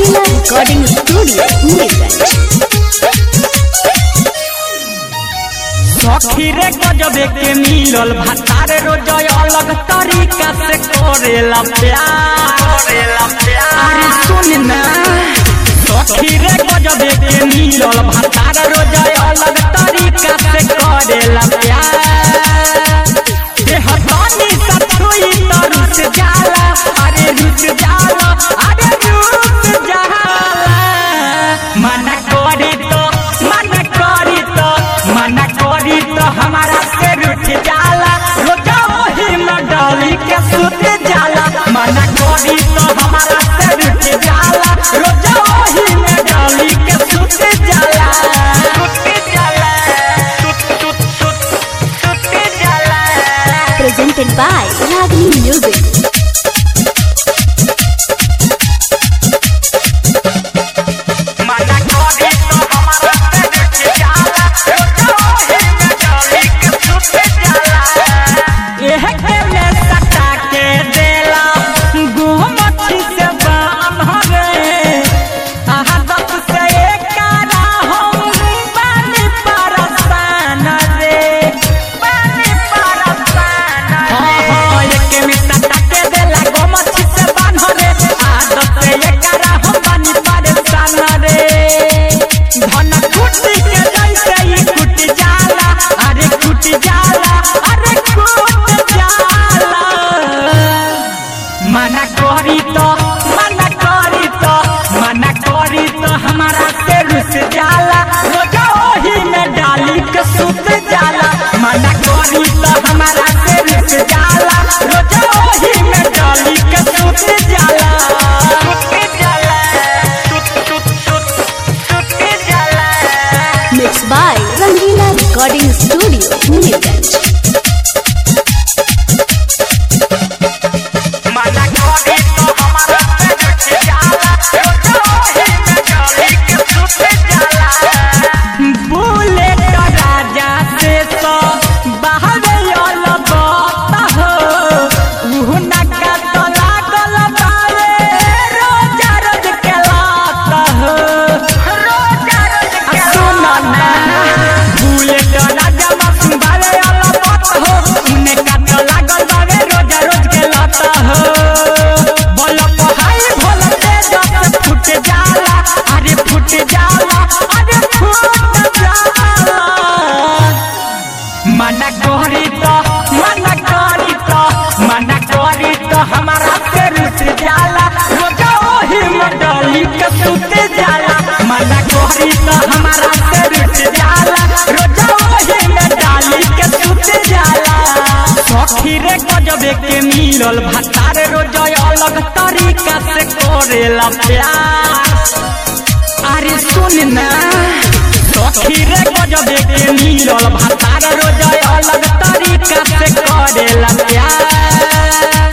Rangila Recording Studio, Neerganj. सखी रे गजबे के मिलल भातार रोज अलग तरीका से करेला प्यार अरे सुन ना सखी रे गजबे के मिलल भातार रोज अलग तरीका से करेला प्यार देह तनी सा छुई त रुस जाला अरे रुस जाला अरे रुस जाला मना करी तो मना करी तो मना करी तो हमारा से रुठ जाला रोजा ओही में डाली के सुत जाला मना करी तो हमारा से रुठ जाला रोजा ओही में डाली के सुत जाला सुत जाला सुत सुत सुत सुत जाला Presented by Ragini Music. मना करी तो हमारा से रुठ जाला रोजा ओही में डाली के सुत जाला एह के में सटा के देला गुमठी से बांध रे आहा दस से एकारा हम पानी परसान रे पानी परसान रे हाँ एक में सटा के देला गुमठी से बांध रे आहा दस से एकारा हम पानी परसान रे धन कुटी के जैसे ही कुट जाला अरे कुट जाला अरे कुट जाला मना करी तो मना करी तो मना करी तो हमारा से रुस जाला रोजा ओही में डाली के सुत जाला मना करी तो हमारा से रुस जाला रोजा ओही में डाली के सुत जाला सुत जाला सुत सुत सुत सुत जाला Mixed by Rangila Recording Studio, Neerganj. मना करी तो हमारा से रुस जाला रोजा ओही में डाली के सुत जाला बुलेट राजा से तो बाहर आयल बात हो उहु नका तो लागल बावे रोजा रोज के लात हो रोजा रोज के सुन ना बुलेट राजा मासूम बावे आयल बात हो उने का तो लागल बावे रोजा रोज के लात हो बोल पहाई भोल तेज से फुट जाला अरे फुट जाला अरे फुट जाला मना करी तो मना करी तो मना करी तो हमारा से रुस जाला रोजा ओही में डाली के सुत जाला मना करी तो हमारा से रुस जाला रोजा ओही में डाली के सुत जाला सखी रे गजबे के मिलल भातार रोजा अलग तरीका से करेला प्यार अरे सुन ना सखी रे गजबे के मिलल भातार रोज अलग तरीका से करेला प्यार